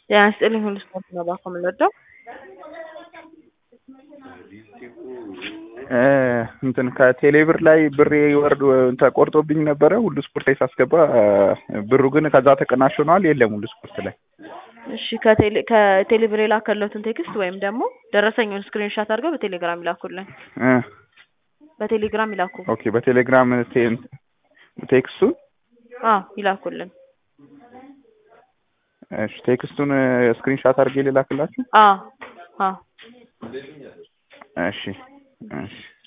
ጤና ይስጥልኝ ሁሉ ስፖርት ነው ባኮ የምንወደው እንትን ከቴሌብር ላይ ብሬ ወርድ ተቆርጦብኝ ነበረ ሁሉ ስፖርት ላይ ሳስገባ ብሩ ግን ከዛ ተቀናሽ ሆነዋል የለም ሁሉ ስፖርት ላይ እሺ ከቴሌ ከቴሌብር የላከለትን ቴክስት ወይም ደግሞ ደረሰኙን ስክሪንሻት አድርገው በቴሌግራም ይላኩልን እ በቴሌግራም ይላኩ ኦኬ በቴሌግራም ቴን- ቴክስቱን አዎ ይላኩልን እሺ ቴክስቱን ስክሪንሻት አድርጌ ልላክላችሁ አዎ አዎ እሺ እሺ